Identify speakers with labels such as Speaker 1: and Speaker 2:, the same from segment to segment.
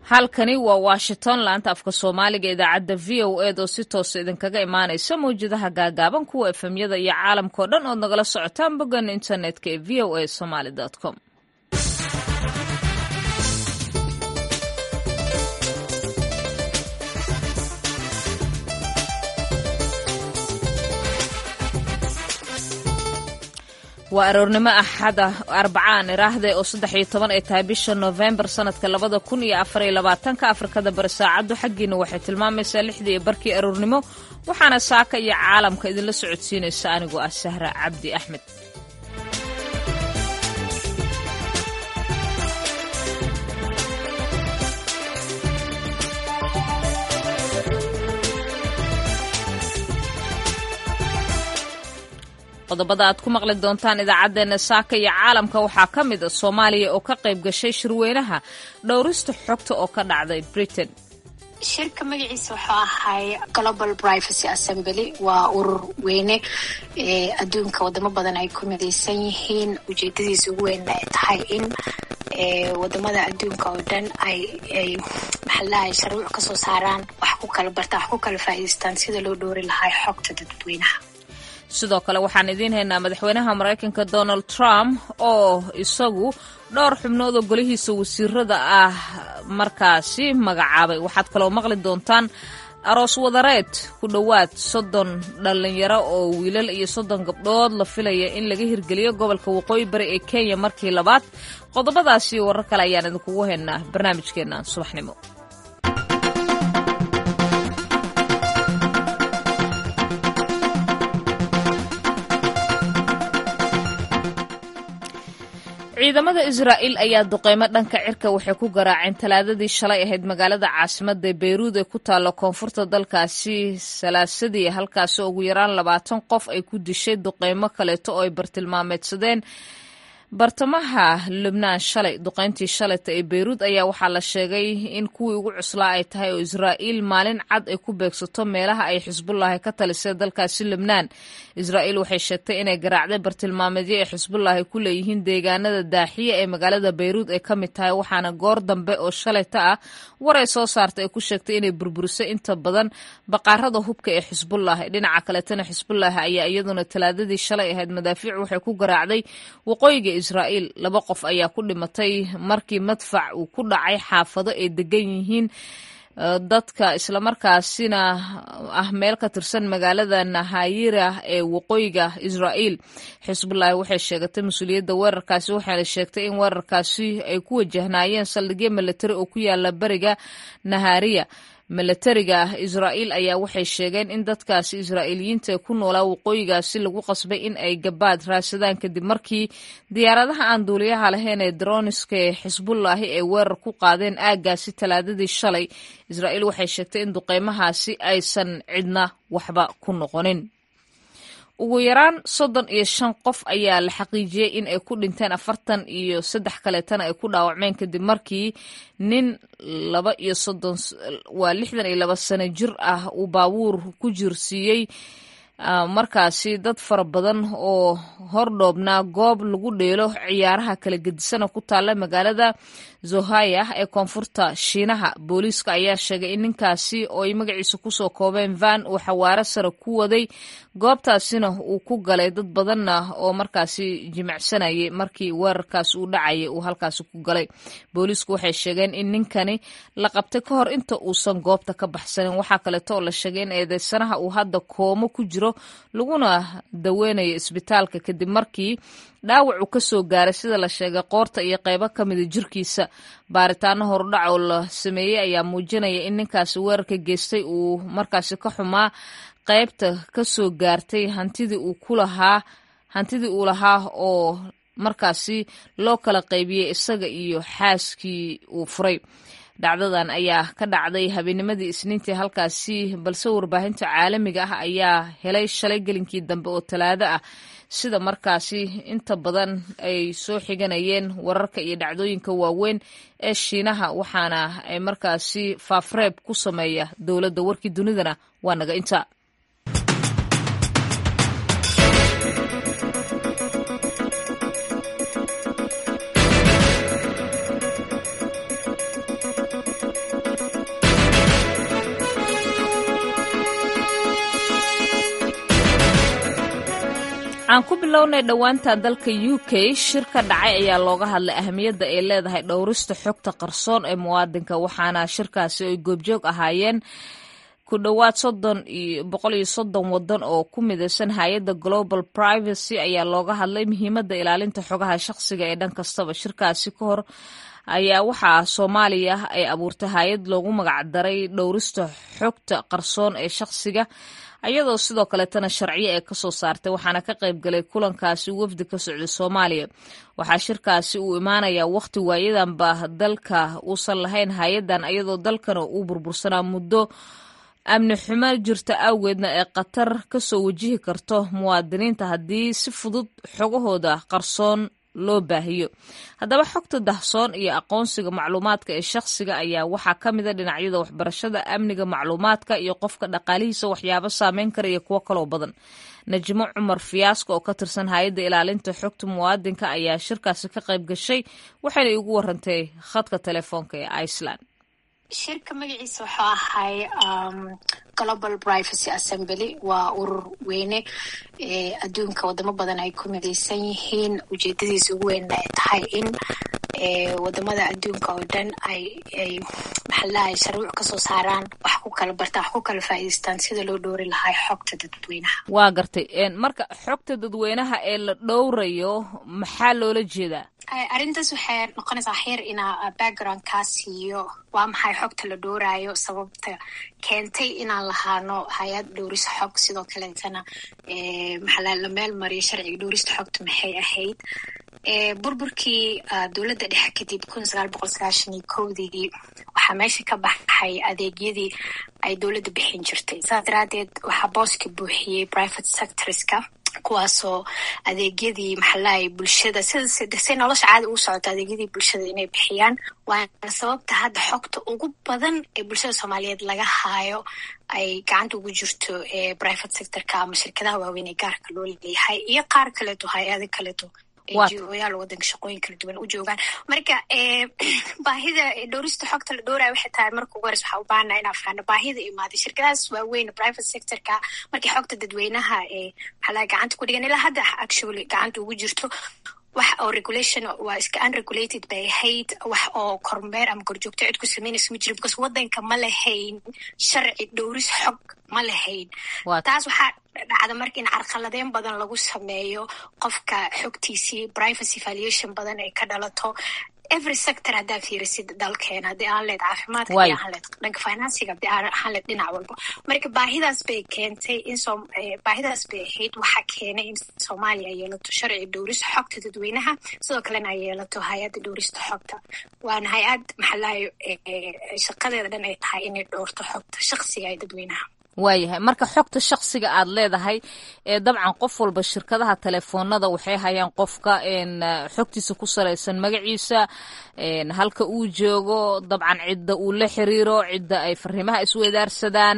Speaker 1: halkani waa washington laanta afka soomaaliga idaacadda v o ed oo si toosa idinkaga imaanaysa mawjadaha gaagaaban kuwa efemyada iyo caalamkao dhan ood nagala socotaan boggan internetka ee v o a somaly com waa aroornimo axada arbacaan iraahde oo saddex iyo toban ay tahay bisha noofembar sanadka labada kun iyo afariyo labaatanka afrikada bari saacaddu xaggiina waxay tilmaamaysaa lixdii iyo barkii aroornimo waxaana saaka iyo caalamka idinla socodsiinaysa anigoo ah sahra cabdi axmed qodobada aad ku maqli doontaan idaacaddeenna saaka iyo caalamka waxaa ka mid a soomaaliya oo ka qayb gashay shirweynaha dhowrista xogta oo ka dhacday britain
Speaker 2: shirka magaciisa wuxuu ahay global privacy assembly waa urur weyne ee adduunka wadamo badan ay ku midaysan yihiin ujeedadiisa ugu weynna ay tahay in wadamada adduunka oo dhan ay ay maxalahay sharuuc kasoo saaraan wax ku kala bartaan wax ku kala faa'idaystaan sida loo dhowri lahaa xogta dadweynaha
Speaker 1: sidoo kale waxaan idiin haynaa madaxweynaha maraykanka donald trump oo isagu dhowr xubnood oo golihiisa wasiirada ah markaasi magacaabay waxaad kaloo maqli doontaan aroos wadareed ku dhowaad soddon dhallinyaro oo wiilal iyo soddon gabdhood la filaya in laga hirgeliyo gobolka waqooyi bari ee kenya markii labaad qodobadaasi warar kale ayaan idinkugu haynaa barnaamijkeenna subaxnimo ciidamada israa'iil ayaa duqeymo dhanka cirka waxay ku garaaceen talaadadii shalay ahayd magaalada caasimada beyruud ee ku taalla koonfurta dalkaasi salaasadii halkaasi ugu yaraan labaatan qof ay ku dishay duqeymo kaleeto oo ay bartilmaameedsadeen bartamaha lubnaan shalay duqeyntii shalayta ee beyruud ayaa waxaa la sheegay in kuwii ugu cuslaa ay tahay oo israa'iil maalin cad ay ku beegsato meelaha ay xisbullaahi ka talisay dalkaasi lubnaan israa'iil waxay sheegtay inay garaacday bartilmaameedyo ay xisbullaahi ku leeyihiin deegaanada daaxiye ee magaalada beyruud ay ka mid tahay waxaana goor dambe oo shalayta ah war ay soo saartay ay ku sheegtay inay burburisay inta badan baqaarada hubka ee xisbullaahi dhinaca kaletana xisbullaahi ayaa iyaduna talaadadii shalay ahayd madaafiic waxay ku garaacday waqooyiga israa'iil laba qof ayaa ku dhimatay markii madfac uu ku dhacay xaafado ay degan yihiin dadka islamarkaasina ah meel ka tirsan magaalada nahayira ee waqooyiga israa'iil xisbullaahi waxay sheegatay mas-uuliyadda weerarkaasi waxaana sheegtay in weerarkaasi ay ku wajahnaayeen saldhigyo milatari oo ku yaala beriga nahariya milatariga israa'iil ayaa waxay sheegeen in dadkaasi israa'iiliyiinta ee ku noolaa waqooyigaasi lagu qasbay in ay gabaad raadsadaan kadib markii diyaaradaha aan duuliyaha lahayn ee droniska ee xisbullaahi ay weerar ku qaadeen aaggaasi talaadadii shalay israa'iil waxay sheegtay in duqeymahaasi aysan cidna waxba ku noqonin ugu yaraan soddon iyo shan qof ayaa la xaqiijiyey in ay ku dhinteen afartan iyo saddex kaleetana ay ku dhaawacmeen kadib markii nin laba iyo soddon waa lixdan iyo laba sano jir ah uu baabuur ku jirsiiyey markaasi dad fara badan oo hordhoobnaa goob lagu dheelo ciyaaraha kala gedisana ku taalla magaalada zohaya ee koonfurta shiinaha booliiska ayaa sheegay in ninkaasi oo ay magaciisa kusoo koobeen van uu xawaaro sare ku waday goobtaasina uu ku galay dad badanna oo markaasi jimicsanayay markii weerarkaas uu dhacayay uu halkaasi ku galay booliisku waxay sheegeen in ninkani la qabtay ka hor inta uusan goobta ka baxsanin waxaa kaleeto oo la sheegay in eedeysanaha uu hadda koomo ku jiro laguna daweynayo isbitaalka kadib markii dhaawac uu ka soo gaaray sida la sheegay qoorta iyo qaybo ka mida jirkiisa baaritaano horudhac oo la sameeyey ayaa muujinaya in ninkaasi weerarka geystay uu markaasi ka xumaa qaybta ka soo gaartay hantidii uu ku lahaa hantidii uu lahaa oo markaasi loo kala qaybiyey isaga iyo xaaskii uu furay dhacdadan ayaa ka dhacday habeenimadii isniintii halkaasi balse warbaahinta caalamiga ah ayaa helay shalay gelinkii dambe oo talaado ah sida markaasi inta badan ay soo xiganayeen wararka iyo dhacdooyinka waaweyn ee shiinaha waxaana ay markaasi faafreeb ku sameeya dowladda warkii dunidana waa naga inta aan ku bilownay dhowaantan dalka u k shir ka dhacay ayaa looga hadlay ahamiyadda ay leedahay dhowrista xogta qarsoon ee muwaadinka waxaana shirkaasi ay goobjoog ahaayeen ku dhowaad soddon iyo boqol iyo soddon wadan oo ku midaysan hay-adda global privacy ayaa looga hadlay muhiimadda ilaalinta xogaha shaqsiga ee dhan kastaba shirkaasi ka hor ayaa waxaa soomaaliya ay abuurtay hay-ad loogu magacdaray dhowrista xogta qarsoon ee shaqsiga ayadoo sidoo kaleetana sharciyo ee kasoo saartay waxaana ka qayb galay kulankaasi wafdi ka socday soomaaliya waxaa shirkaasi uu imaanayaa wakhti waayadanba dalka uusan lahayn hay-adan ayadoo dalkana uu burbursanaa muddo amni xumo jirta awgeedna ee khatar kasoo wajihi karto muwaadiniinta haddii si fudud xogahooda qarsoon loo baahiyo haddaba xogta dahsoon iyo aqoonsiga macluumaadka ee shakhsiga ayaa waxaa ka mida dhinacyada waxbarashada amniga macluumaadka iyo qofka dhaqaalihiisa waxyaabo saameyn kara iyo kuwo kaloo badan najmo cumar fiyaaska oo ka tirsan hay-adda ilaalinta xogta muwaadinka ayaa shirkaasi ka qayb gashay waxayna igu warantay khadka telefoonka ee iceland
Speaker 2: shirka magaciisa wuxuu ahay global privacy assembly waa urur weyne adduunka wadamo badan ay ku midaysan yihiin ujeedadiisa ugu weynna ay tahay in wadamada adduunka oo dhan ay ay maxalahay sharuuc kasoo saaraan wax ku kala bartaan wax ku kala faa'iidaystaan sida loo dhowri lahaa xogta dadweynaha
Speaker 1: waa gartay marka xogta dadweynaha ee la dhowrayo maxaa loola jeedaa
Speaker 2: arrintaas waxay noqonaysaa xeer inaa background kaa siiyo waa maxay xogta la dhowraayo sababta keentay inaan lahaano hay-ad dhowrista xog sidoo kaleetana maxaa la meel mariyo sharciga dhowrista xogta maxay ahayd burburkii dowladda dhexe kadib kun sagaal boqol sagaashan iyo kowdii waxaa meesha ka baxay adeegyadii ay dowladda bixin jirtay saas daraadeed waxaa booska buuxiyey private sectorska kuwaasoo adeegyadii maxalahay bulshada sida say nolosha caadi ugu socoto adeegyadii bulshada inay bixiyaan waana sababta hadda xogta ugu badan ee bulshada soomaaliyeed laga haayo ay gacanta ugu jirto private sectorka ama shirkadaha waaweyn ee gaarka loo leeyahay iyo qaar kaleeto hay-ado kaleeto oyaal wadanka shaqooyin kala duwan u joogaan marka baahida dhowrista xogta la dhowraya waxay tahay marka ugu hores waxaa u baahana inaa faano baahida imaaday shirkadahaas waaweyn private sectorka markii xogta dadweynaha ee maxaa gacanta ku dhigan ilaa hadda actually gacanta ugu jirto wax oo regulation waa iska unregulated bay ahayd wax oo kormeer ama korjoogto cid ku sameynaysa ma jiro because wadanka ma lahayn sharci dhowris xog ma lahayn taas waxaa dhacda marka in carqaladeyn badan lagu sameeyo qofka xogtiisii privacy valuation badan ay ka dhalato every sector haddaa fiirisid dalkeena haddii aan leed caafimaadka hadii aan leed dhanka financiga hadii aan leed dhinac walba marka baahidaas bay keentay in so baahidaas bay ahayd waxaa keenay in soomaaliya ay yeelato sharci dhowrista xogta dadweynaha sidoo kalena ay yeelato hay-adda dhowrista xogta waana hay-ad maxalahayo shaqadeeda dhan ay tahay inay dhowrto xogta shaksiga ee dadweynaha
Speaker 1: waayahay marka xogta shaksiga aad leedahay ee dabcan qof walba shirkadaha telefoonada waxay hayaan qofka xogtiisa ku salaysan magaciisa halka uu joogo dabcan cidda uu la xiriiro cidda ay fariimaha isweydaarsadaan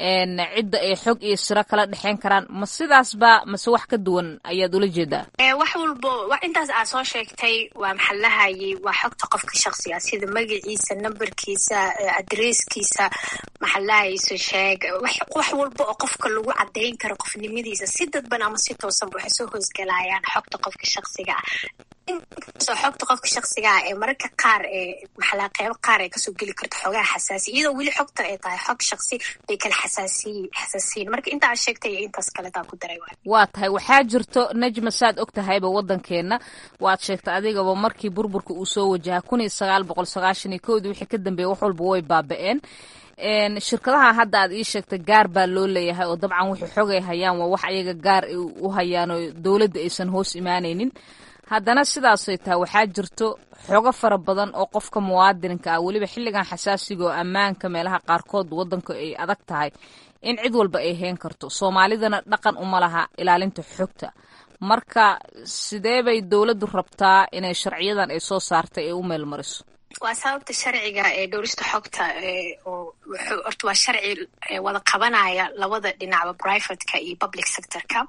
Speaker 1: cidda ay xog iyo siro kala dhexeyn karaan ma sidaasba mase wax ka duwan ayaad ula jeedaa
Speaker 2: wax walbo intaas aad soo sheegtay waa maxalahayay waa xogta qofka shaksiga sida magaciisa nambarkiisa adresskiisa maxalahayso sheeg wax walba oo qofka lagu cadeyn karo qofnimadiisa si dadban ama si toosanba waxay soo hoosgalayaan xogta qofka shaksiga ah inkastoo xogta qofka shaksiga ah ee mararka qaar ee maxalaa qeybo qaar ay kasoo geli karto xogaha xasaasi iyadoo weli xogta ay tahay xog shaksi bay kala xasaasiy xasaasiyin marka intaa sheegtay iyo intaas kaletaa ku daray
Speaker 1: waa tahay waxaa jirto najma saad og tahayba waddankeenna waad sheegtay adigaba markii burburka uu soo wajaha kun iyo sagaal boqol sagaashan iyo kowdii wixii ka dambeeyey wax walba way baaba-een shirkadaha hadda aad ii sheegtay gaar baa loo leeyahay oo dabcan wixii xogay hayaan waa wax ayaga gaar u hayaan oo dowladda aysan hoos imaanaynin haddana sidaasay tahay waxaa jirto xogo fara badan oo qofka muwaadinka ah weliba xilligan xasaasiga oo ammaanka meelaha qaarkood waddanka ay adag tahay in cid walba ay heen karto soomaalidana dhaqan uma laha ilaalinta xogta marka sidee bay dowladdu rabtaa inay sharciyadan ay soo saartay ay u meel mariso
Speaker 2: waa sababta sharciga ee dhowrista xogta oo horta waa sharci wada qabanaya labada dhinacba privateka iyo public sectorka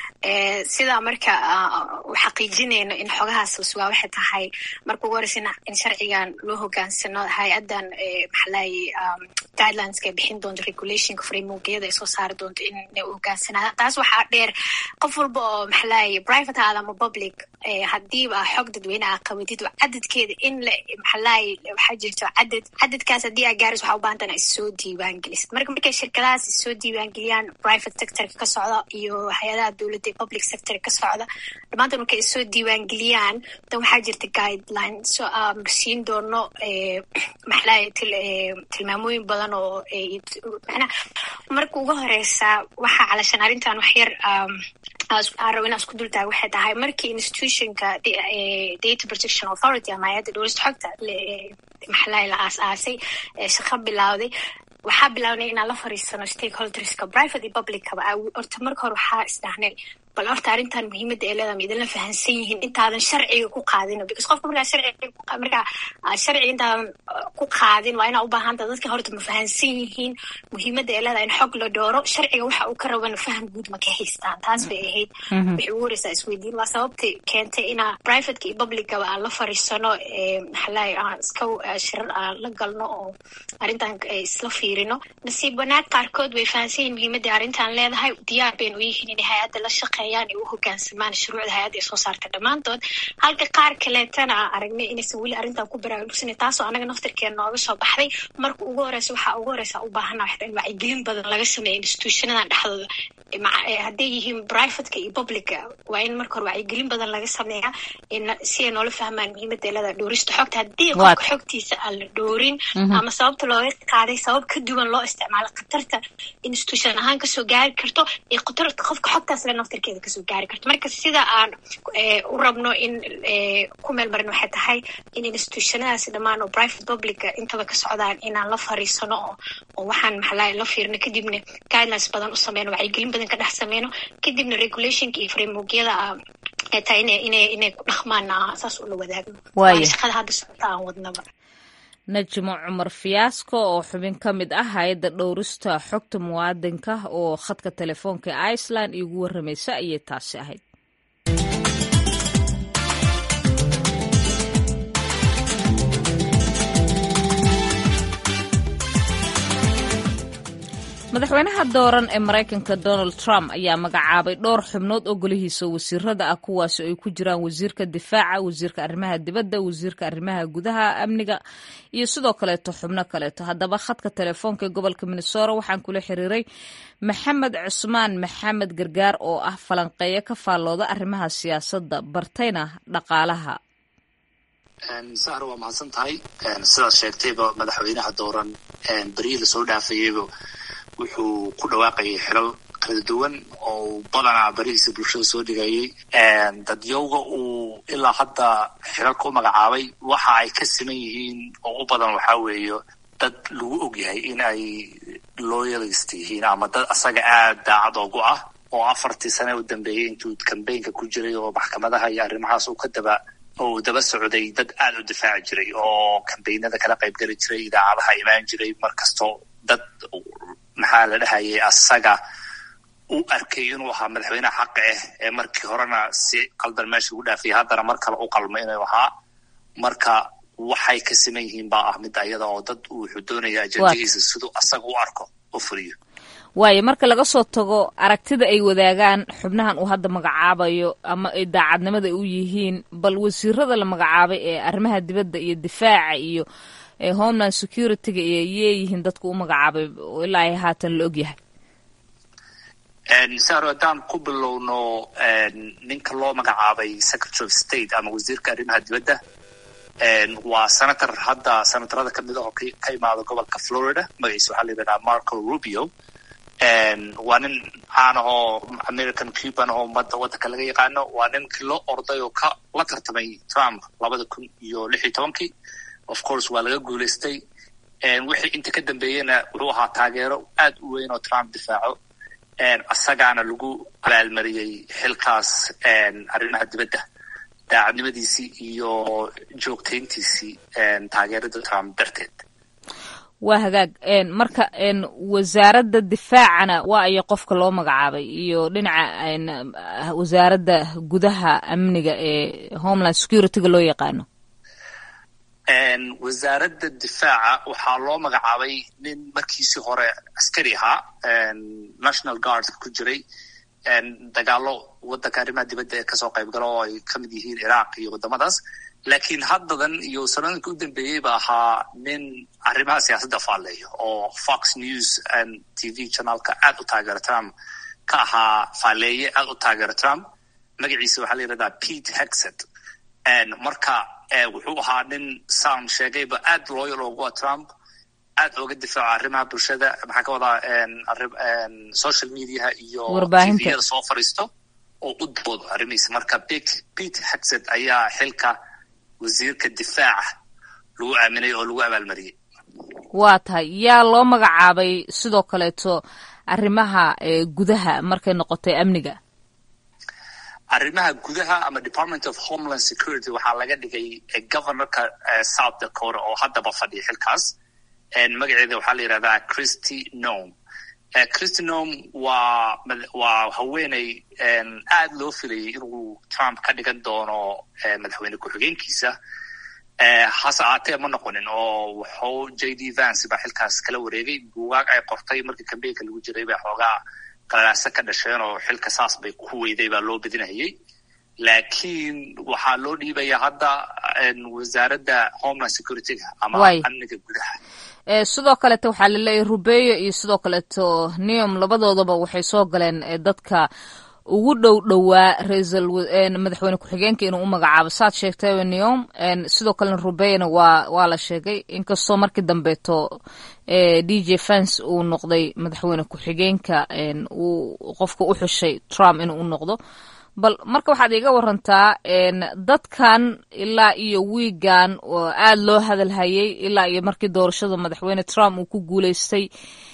Speaker 2: sidaa marka xaqiijinayno in xogahaas sugaa waxay tahay marka ugu horeysa in sharcigan loo hogaansano hay-adan maxalaye guidelinska ay bixin doonto regulationka frameworkyada ay soo saari doonto inay u hogaansanaadaan taas waxaa dheer qof walba oo maxalaaye private aada ama public hadiiba xog dadweyne aa qabatid cadadkeeda in la maxalaaye waxaa jirto cadad cadadkaas haddii aa gaaris waxaa u baahan tana issoo diiwaan gelisid marka markay shirkadahaas issoo diiwaan geliyaan private sectorka ka socda iyo hay-adaha dowladda ee public sector ka socda dhammaantan markay issoo diiwaan geliyaan dan waxaa jirta guideline so aan siin doono maxalaaye tilmaamooyin badan oo manaa marka uga horeysa waxaa calashan arrintan wax yar aan rabo inaan isku dultaaga waxay tahay markii institutionka data protection authority ama hay-adda dhowrista xogta maxalaaye la aas-aasay shaqo bilowday waxaa bilaabnay inaan la fariisano stakeholderska private iyo publickaba horta marka hore waxaa isdhahnay bal horta arrintan muhiimadda ee leedaha ma idinla fahansan yihiin intaadan sharciga ku qaadin because qofka markaa sharciga markaa sharciga intaadan ku qaadin waa inaa u baahanta dadka horta ma fahansan yihiin muhiimadda ee leedaha in xog la dhooro sharciga waxa uu ka rabana faham guud ma ka haystaan taas bay ahayd waxay ugu horeysaa isweydiin waa sababtay keentay inaa privateka iyo publicaba aan la fariisano maxalaaye aan iska shirar aan la galno oo arrintan isla fiirino nasiib wanaag qaarkood way fahansan yihiin muhiimadda arrintan leedahay diyaar baynu u yihiin inay hay-adda la shaqe ay u hogaansamaan shuruucda hay-adda ay soo saarta dhammaantood halka qaar kaleetana aan aragnay inaysan weli arrintan ku baraarugsanay taasoo anaga naftirkeena nooga soo baxday marka ugu horeysa waxaa ugu horeysa u baahana waxta in wacyigelin badan laga sameeya institutionadan dhexdooda hadday yihiin privateka iyo publica waa in marka hore wacyigelin badan laga sameeya si ay noola fahmaan muhiimadda elada dhoorista xogta haddii qofka xogtiisa aan la dhoorin ama sababta looga qaaday sabab ka duwan loo isticmaalo khatarta institution ahaan kasoo gaari karto iyo khatarta qofka xogtaas le naftirkeeda kasoo gaari karto marka sida aan u rabno in ku meel marin waxay tahay in institutionadaasi dhammaan oo private publica intaba ka socdaan inaan la fariisano oo oo waxaan maxalaa la fiirno kadibna guidelines badan u sameyno wacyigelin badan ka dhex sameyno kadibna regulationka iyo frameworkyada ay tahay ina ina inay ku dhaqmaan saas ula wadaagno waana shaqada hadda socota aan wadnaba
Speaker 1: najmo cumar fiyaasko oo xubin ka mid ah hay-adda dhowrista xogta muwaadinka oo khadka telefoonka ee iceland iigu warramaysa ayay taasi ahayd madaxweynaha dooran ee maraykanka donald trump ayaa magacaabay dhowr xubnood oo golihiisa wasiirada ah kuwaasi ay ku jiraan wasiirka difaaca wasiirka arrimaha dibadda wasiirka arrimaha gudaha amniga iyo sidoo kaleeto xubno kaleeto haddaba khadka telefoonka ee gobolka minnesora waxaan kula xiriiray maxamed cusmaan maxamed gargaar oo ah falanqeeyo ka faallooda arrimaha siyaasadda bartayna dhaqaalaha
Speaker 3: sahra waa mahadsan tahay sidaad sheegtayba madaxweynaha dooran beryihii lasoo dhaafayeyba wuxuu ku dhawaaqayay xilal kala duwan oo badanaa berihiisa bulshada soo dhigayay dadyowga uu ilaa hadda xilalka u magacaabay waxa ay ka siman yihiin oo u badan waxaa weeye dad lagu ogyahay in ay loyalist yihiin ama dad asaga aad daacad oogu ah oo afartii sane u dambeeyey intuu kambaynka ku jiray oo maxkamadaha iyo arrimahaas uu ka daba oo daba socday dad aad u difaaci jiray oo kambaynada kala qayb geli jiray idaacadaha imaan jiray markastoo dad maxaa la dhahayay asaga u arkay inuu ahaa madaxweyneha xaqa ah ee markii horena si qaldan meesha ugu dhaafiyay haddana mar kale u qalmo inuu ahaa marka waxay ka siman yihiin baa ah mid ayada oo dad wuxuu doonaya ajandahiisa siduu asaga u arko u fuliyo
Speaker 1: waayo marka laga soo tago aragtida ay wadaagaan xubnahan uu hadda magacaabayo ama ay daacadnimada u yihiin bal wasiirada la magacaabay ee arrimaha dibadda iyo difaaca iyo homeland security-ga iyo yeeyihiin dadku u magacaabay ilaa ay haatan la ogyahay
Speaker 3: saro haddaan ku bilowno ninka loo magacaabay secretary of state ama wasiirka arrimaha dibadda waa senator hadda senatorada kamid ah oo ka imaada gobolka florida magaciisa waxaa la yidhahdaa marco rubio waa nin caan ahoo american cuban ahoo ummadda waddanka laga yaqaano waa ninkii loo orday oo ka la tartamay trump labada kun iyo lix iyo tobankii of course waa laga guulaystay wixii inta ka dambeeyena wuxuu ahaa taageero aad u weyn oo trump difaaco asagaana lagu abaalmariyey xilkaas arrimaha dibadda daacadnimadiisii iyo joogtayntiisii taageerada trump darteed
Speaker 1: waa hagaag marka wasaaradda difaacana waa ayo qofka loo magacaabay iyo dhinaca wasaaradda gudaha amniga ee homeland security-ga loo yaqaano
Speaker 3: wasaaradda gudaha waxaa loo magacaabay secretary of state ama wasiirka arrimaha dibadda waa nin caan ahoo american cuban ahoo ummadda waddanka laga yaqaano waa nin loo orday oo ka la tartamay trump labada kun iyo lix iyo tobankii of course waa laga guulaystay wixii inta ka dambeeyena wuxuu ahaa taageero aad u weyn oo trump difaaco asagaana lagu abaalmariyey xilkaas arrimaha dibadda daacadnimadiisii iyo joogtayntiisii taageerada trump darteed
Speaker 1: waa hagaag marka wasaaradda difaacana
Speaker 3: wasaaradda difaaca waxaa loo magacaabay nin markiisii hore askari ahaa national guardka ku jiray dagaalo waddanka arrimaha dibadda ee kasoo qayb galo oo ay ka mid yihiin iraaq iyo waddamadaas laakiin haddadan iyo sanooyinka u dambeeyey ba ahaa nin arrimaha siyaasadda faalleeyo oo fox news t v channelka aad u taageera trump ka ahaa faalleeye aad u taageera trump magaciisa waxaa la yidhahdaa pete hexet marka wuxuu ahaa nin saan sheegayba aad loyal ogu a trump aad ooga difaaco arrimaha bulshada maxaa ka wadaa social mediaha iyo tviyada soo fadhiisto oo u doodo arrimihiisa marka pete hexet ayaa xilka wasiirka difaaca lagu aaminay oo lagu abaalmariyey
Speaker 1: waa tahay yaa loo magacaabay sidoo kaleeto arrimaha gudaha markay noqotay amniga
Speaker 3: arrimaha gudaha ama department of homeland security waxaa laga dhigay governorka south dakota oo haddaba fadhiya xilkaas magaceeda waxaa la yidhahdaa christy nome christy nome waa waa haweeney aad loo filayay inuu trump ka dhigan doono madaxweyne ku-xigeenkiisa hase aatee ma noqonin oo wuxuu j d vance baa xilkaas kala wareegay buugaag ay qortay markii kambeynka lagu jiray bay xoogaa qalalaase ka dhasheen oo xilka saas bay ku weyday baa loo bedinahayay laakiin waxaa loo dhiibaya hadda wasaaradda homeland securityga ama amniga gudaha
Speaker 1: sidoo kaleeto waxaa laleeyahy rubeyo iyo sidoo kaleeto neom labadoodaba waxay soo galeen dadka ugu dhow dhowaa raisal madaxweyne ku-xigeenka inuu u magacaabo saad sheegtay neom sidoo kalena rubeyona waa waa la sheegay inkastoo markii dambeeto d j fans uu noqday madaxweyne ku-xigeenka uu qofka u xushay trump inuu u noqdo bal marka waxaad iiga warantaa dadkan ilaa iyo wiigan oo aad loo hadalhayay ilaa iyo markii doorashada madaxweyne trump uu ku guuleystay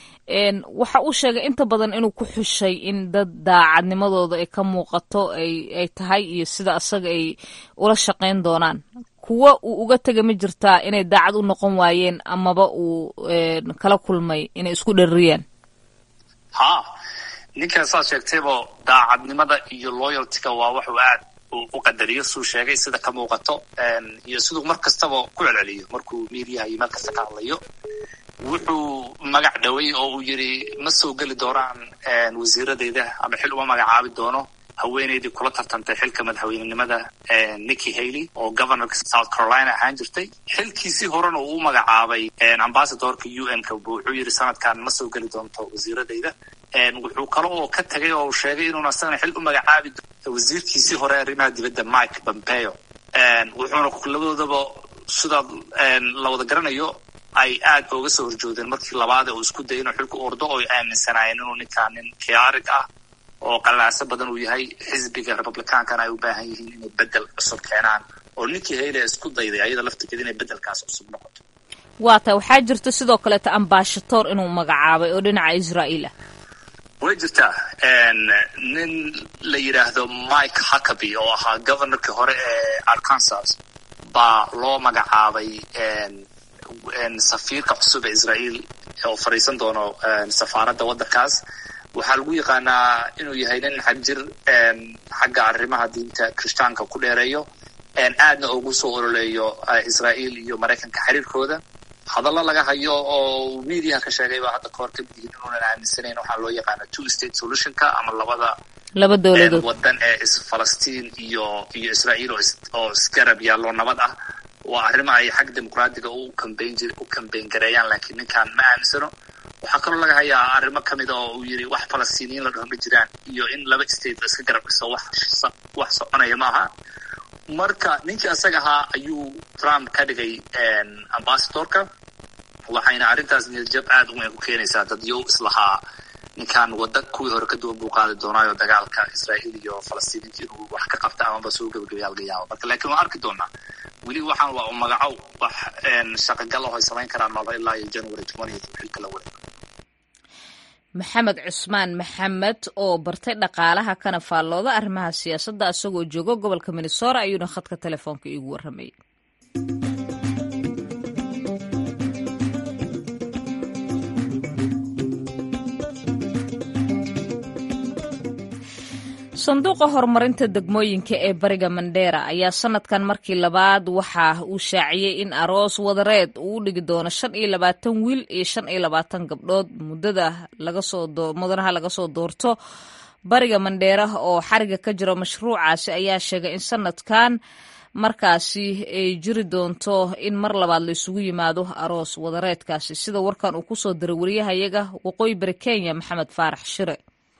Speaker 1: waxa uu sheegay inta badan inuu ku xushay in dad daacadnimadooda ay ka muuqato ay tahay iyo sida asaga ay ula shaqayn doonaan kuwa uu uga tega ma jirtaa inay daacad u noqon waayeen amaba uu kala kulmay inay isku dharriyaan
Speaker 3: ha ninkan saad sheegtaybo daacadnimada iyo loyaltyga waa waxuu aad u qadariyo suu sheegay sida ka muuqato iyo siduu mar kastaba ku celceliyo markuu miidiyaha iyo meel kasta ka hadlayo wuxuu magac dhoway oo uu yidhi ma soo geli doonaan wasiiradeyda ama xil uma magacaabi doono haweeneydii kula tartantay xilka madaxweynenimada nicky haley oo governorka south carolina ahaan jirtay xilkiisii horena uu u magacaabay ambasadorka u n ka wuxuu yidhi sanadkan ma soo geli doonto wasiiradeyda wuxuu kale oo ka tegay oo sheegay inuuna asagana xil u magacaabi wasiirkiisii hore arrimaha dibadda mike pompeo wuxuuna labadoodaba sidaa la wada garanayo ay aad ooga soo horjoodeen markii labaad uu isku dayay inuu xilku ordo oo ay aaminsanaayeen inuu ninkaa nin khiyaarig ah oo qalaaso badan uu yahay xisbiga republicaankana ay u baahan yihiin inay bedel cusub keenaan oo ninkii hayle isku dayday ayada laftigeed inay bedelkaas cusub noqoto
Speaker 1: waa ta waxaa jirta sidoo kaleeto ambashator inuu magacaabay oo dhinaca israa'iil ah
Speaker 3: way jirtaa nin la yidhaahdo mike huckaby oo ahaa governorkii hore ee arkansas baa loo magacaabay safiirka cusub ee israa'iil oo fadhiisan doono safaaradda waddankaas waxaa lagu yaqaanaa inuu yahay nin xagjir xagga arrimaha diinta kirishtaanka ku dheereeyo aadna ugu soo ololeeyo israa'iil iyo maraykanka xiriirkooda hadallo laga hayo oo mediaha ka sheegay baa hadda kahor kamid yihiin inuunan aaminsanayn waxaa loo yaqaana two state solutionka ama labada
Speaker 1: laba dowladood
Speaker 3: waddan ee falastiin iyo iyo israa'iil oo isgarab yaallo nabad ah waa arrimo ay xag dimuqraadiga u kambayn jir u kambayn gareeyaan laakiin ninkan ma aaminsano waxaa kaloo laga hayaa arrimo kamid oo uu yidhi wax falastiiniyiin la dhaho ma jiraan iyo in laba state iska garab dhiso wax wax soconaya ma aha marka ninkii asaga ahaa ayuu trump ka dhigay ambasadorka waxayna arrintaas niyadjab aad u weyn ku keenaysaa dadyow islahaa ninkan wadda kuwii hore ka duwan buu qaadi doonaayo dagaalka israa'iil iyo falastiiniinta inuu wax ka qabta amaba soo gebagabeyaa laga yaabo marka laakiin waan arki doonaa weli waxaan waa magaco wax shaqagal ah ay samayn karaan malo ilaa iyo january twentieth xilka la wareego
Speaker 1: maxamed cusmaan maxamed oo bartay dhaqaalaha kana faallooda arrimaha siyaasadda isagoo joogo gobolka minnesota ayuuna khadka telefoonka iigu warramayay sanduuqa horumarinta degmooyinka ee bariga mandheera ayaa sanadkan markii labaad waxa uu shaaciyey in aroos wadareed uu u dhigi doono shan iyo labaatan wiil iyo shan iyo labaatan gabdhood muddada mudanaha laga soo doorto bariga mandheera oo xariga ka jiro mashruucaasi ayaa sheegay in sanadkan markaasi ay jiri doonto in mar labaad la isugu yimaado aroos wadareedkaasi sida warkan uu kusoo diray wariyahayaga waqooyi bari kenya maxamed faarax shire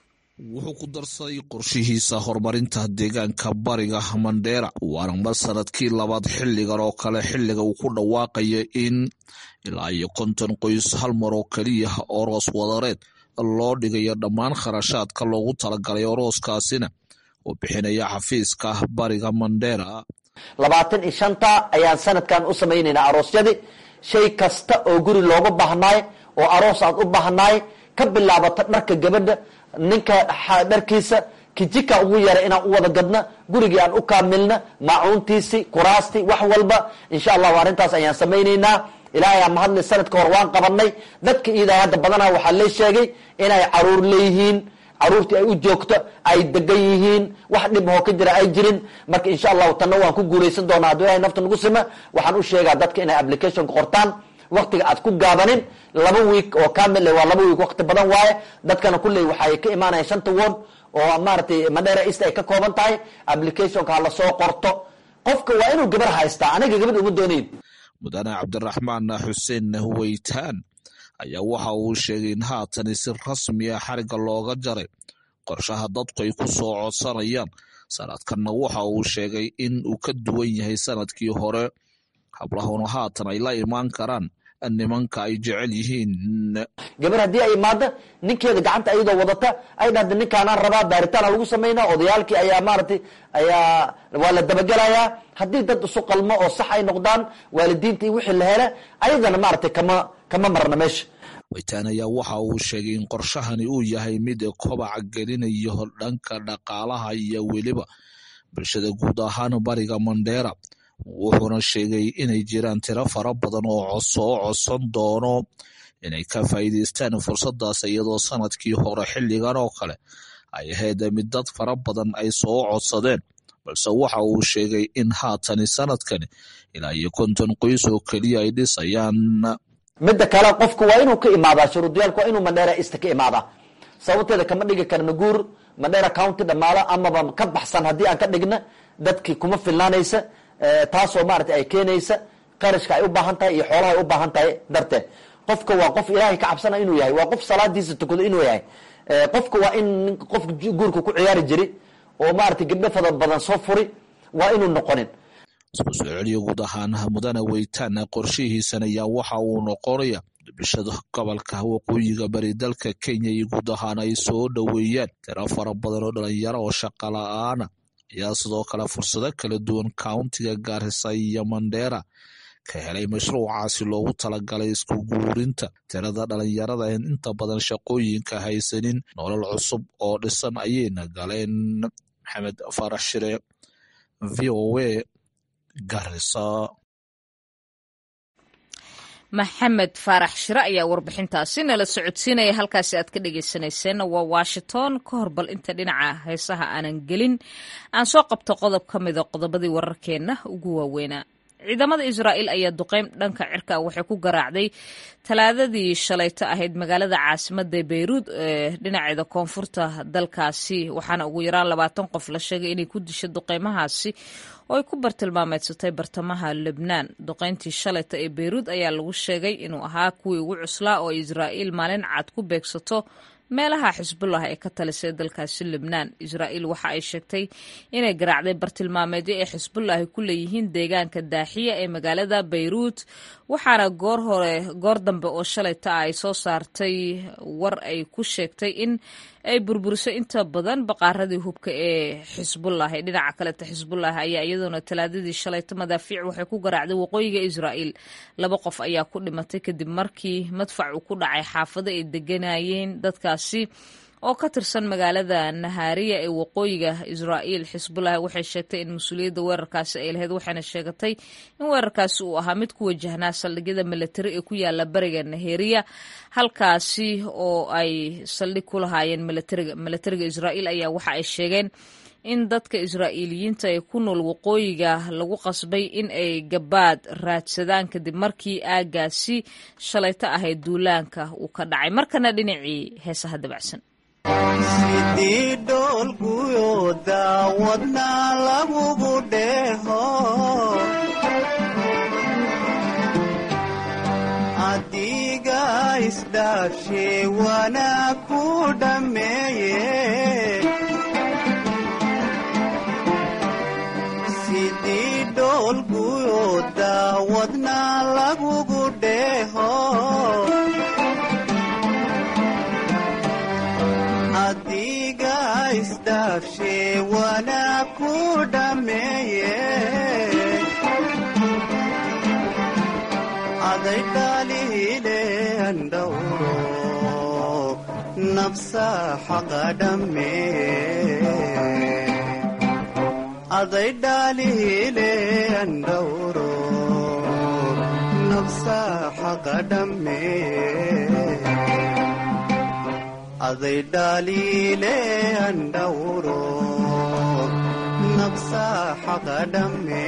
Speaker 4: wuxuu ku darsaday qorshihiisa horumarinta deegaanka bariga mandheera waana mar sanadkii labaad xilligan oo kale xilliga uu ku dhawaaqaya in ilaa iyo konton qoys hal mar oo keliya oroos wadareed loo dhigayo dhammaan kharashaadka loogu talagalay orooskaasina uu bixinaya xafiiska bariga mandheera
Speaker 5: labaatan iyo shanta ayaan sanadkan u samaynaynaa aroosyadii shay kasta oo guri looga baahnaay oo aroos aad u baahnaay ka bilaabata dharka gabadha ninka dharkiisa kijika ugu yara inaan u wada gadna gurigii aan u kaamilna maacuuntiisi kuraastii wax walba insha allahu arrintaas ayaan samaynaynaa ilaahay aa mahadli sanadka hor waan qabanay dadka iidahay hadda badanaa waxaa lee sheegay inay caruur leeyihiin caruurtii ay u joogto ay degan yihiin wax dhib hoo ka jira ay jirin marka insha allahu tanna waan ku guulaysan doonaa hadduu ilahay nafta nagu sima waxaan u sheegaa dadka inay applicationka qortaan waktiga aad ku gaabanin laba week oo kamil waa laba week wakti badan waaye dadkana kulley waxay ka imaanayaan shanta word oo maaragtay madheera east ay ka kooban tahay applicationka ha lasoo qorto qofka waa inuu gabar haystaa aniga gabadh uma doonayn
Speaker 4: mudane cabdiraxmaan xuseen weytaan ayaa waxa uu sheegay in haatani si rasmi ah xariga looga jaray qorshaha dadku ay ku soo codsanayaan sanadkanna waxa uu sheegay in uu ka duwan yahay sanadkii hore hablahuna haatan ay la imaan karaan nimanka ay jecel yihiin
Speaker 5: gabar haddii ay imaado ninkeeda gacanta iyadoo wadata ay dhahda ninkaanaan rabaa baaritaana lagu samaynaa odayaalkii ayaa maaragtay ayaa waa la dabagelayaa haddii dad isu qalmo oo sax ay noqdaan waalidiinta iyo wixii la hele ayadana maaragtay kama kama marna meesha
Speaker 4: weytaan ayaa waxa uu sheegay in qorshahani uu yahay mid kobaca gelinayo dhanka dhaqaalaha iyo weliba bulshada guud ahaan bariga mandheera wuxuuna sheegay inay jiraan tiro fara badan oo soo codsan doono inay ka faa'iidaystaan fursadaas iyadoo sanadkii hore xilligan oo kale ay ahayd mid dad fara badan ay soo codsadeen balse waxa uu sheegay in haatani sanadkani ilaa iyo konton qoys oo keliya ay dhisayaan
Speaker 5: midda kale qofku waa inuu ka imaadaa shuruudiyaalku waa inuu mandheera east ka imaadaa sababteeda kama dhigi karna guur mandheera county dhamaalo amaba ka baxsan haddii aan ka dhigna dadkii kuma filnaanaysa taasoo maarata ay keenaysa qarashka ay u baahan tahay iyo xoolaha ay u baahan tahay darteed qofka waa qof ilaahay ka cabsana inuu yahay waa qof salaadiisa tukado inuu yahay qofka waa in qof guurka ku ciyaari jiri oo maarata gabdho fada badan soo furi waa inuu noqonin
Speaker 4: isku soo celiyo guud ahaan mudane weytaan qorshihiisan ayaa waxa uu noqonaya bulshada gobolka waqooyiga bari dalka kenya iyo guud ahaan ay soo dhoweeyaan tiro fara badan oo dhalinyaro oo shaqa la-aana ayaa sidoo kale fursado kala duwan countiga gaarisa iyo mandheera ka helay mashruucaasi loogu talagalay isku guurinta tirada dhalinyarada en inta badan shaqooyinka haysanin nolol cusub oo dhisan ayayna galeen maxamed farax shire v o a garisa
Speaker 1: maxamed faarax shire ayaa warbixintaasi nala socodsiinaya halkaasi aad ka dhegeysaneyseen waa washington ka hor bal inta dhinaca heesaha aanan gelin aan soo qabto qodob ka mida qodobadii wararkeenna ugu waaweynaa ciidamada israa'iil ayaa duqeyn dhanka cirka waxay ku garaacday talaadadii shalayto ahayd magaalada caasimada beyruud ee dhinaceeda koonfurta dalkaasi waxaana ugu yaraan labaatan qof la sheegay inay ku dishay duqeymahaasi oo ay ku bartilmaameedsatay bartamaha lebnaan duqeyntii shalayta ee beyruud ayaa lagu sheegay inuu ahaa kuwii ugu cuslaa oo israa'iil maalin cad ku beegsato meelaha xisbullah ee ka talisay dalkaasi lebnaan israa'iil waxa ay sheegtay inay garaacday bartilmaameedyo ee xisbullahi ku leeyihiin deegaanka daaxiya ee magaalada bayruut waxaana goor hore goor dambe oo shalayta ah ay soo saartay war ay ku sheegtay in ay burburisay inta badan baqaaradii hubka ee xisbullah ee dhinaca kaleta xisbullah ayaa iyadoona talaadadii shalayto madaafiic waxay ku garaacday waqooyiga israa'iil laba qof ayaa ku dhimatay kadib markii madfac uu ku dhacay xaafado ay deganayeen dadkaasi oo ka tirsan magaalada nahaariya ee waqooyiga israa'iil xisbullah waxay sheegtay in mas-uuliyadda weerarkaasi ay lahayd waxayna sheegatay in weerarkaasi uu ahaa mid ku wajahnaa saldhigyada milatari ee ku yaala bariga naheriya halkaasi oo ay saldhig ku lahaayeen milatariga milatariga israa'iil ayaa waxa ay sheegeen in dadka israa'iiliyiinta ee ku nool waqooyiga lagu qasbay in ay gabaad raadsadaan kadib markii aagaasi shalayto ahayd duulaanka uu ka dhacay markana dhinacii heesaha dabacsan
Speaker 6: sidii dhoolguyo daawadna lagugu dheeho adiga isdhaafshe wana ku dhammeeye sidii dhoolguyo daawadna lagugu dheeho adiga isdhaafshe wana ku dhammeeye aday dhaliile andhowro nafsa xaqa dhammeeye aday dhaliile andhowro nafsa xaqa dhammeeye அதை டாலிலே அண்டவுரோ நப்சா ஹகடமே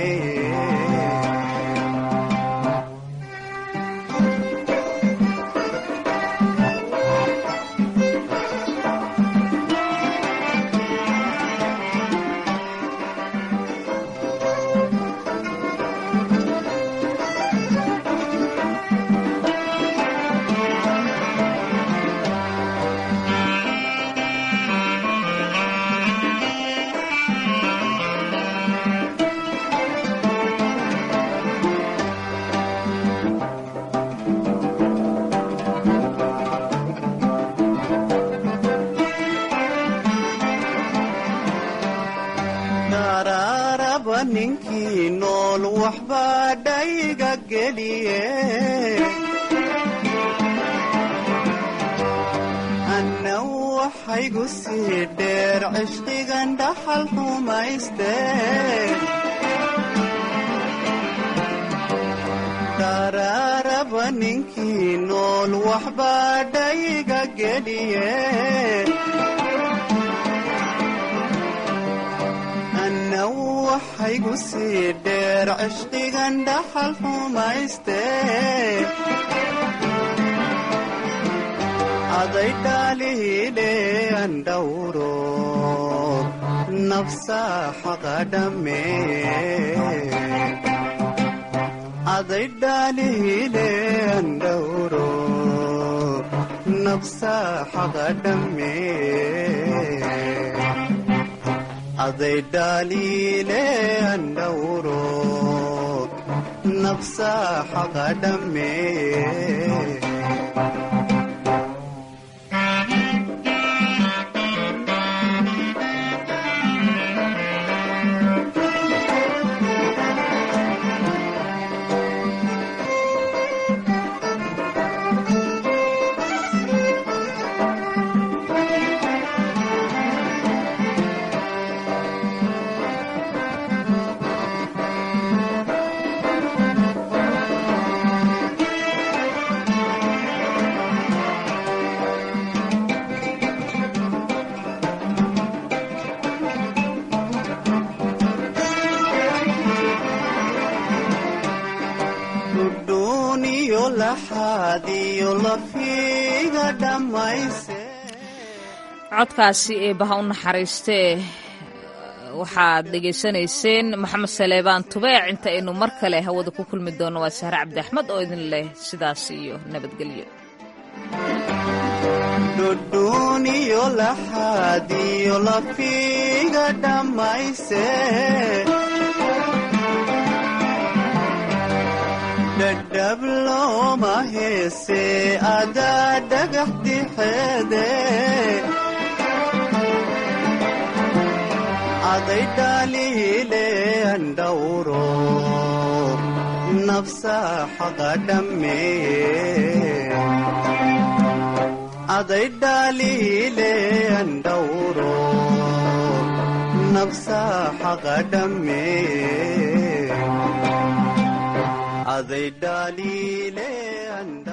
Speaker 6: daraaraba ninkii nool waxbaa dhayga geliye anna waxaygu sii dheer cishqigan dhaxal xumayste daraaraba ninkii nool waxbaa dhayga geliye anna waxaygu sii dheer cishqigan dhaxal xumayste aday dhaliile andhowro nafsa xaqa dhammeeye aday dhaliile andhowro nafsa xaqa dhammeeye அதை டாலிலே அண்டவுரோ நப்சா ஹகடமே dhudhuuniyo laxaadiyo lafiga dhammayse
Speaker 1: codkaasi eebaha u naxariistee waxaad dhegaysanayseen maxamed saleebaan tubeec inta aynu mar kale hawada ku kulmi doono waa sahre cabdi axmed oo idin leh sidaas iyo nabadgelyo
Speaker 6: dhudhuuniyo laxaadiyo lafiga dhammayse dhadhab looma heese adaa dhagax dixeede aday dhaliile andhowro nafsa xaqa dhammeeye aday dhaliile andhawro nafsa xaqa dhamme aday dhaliile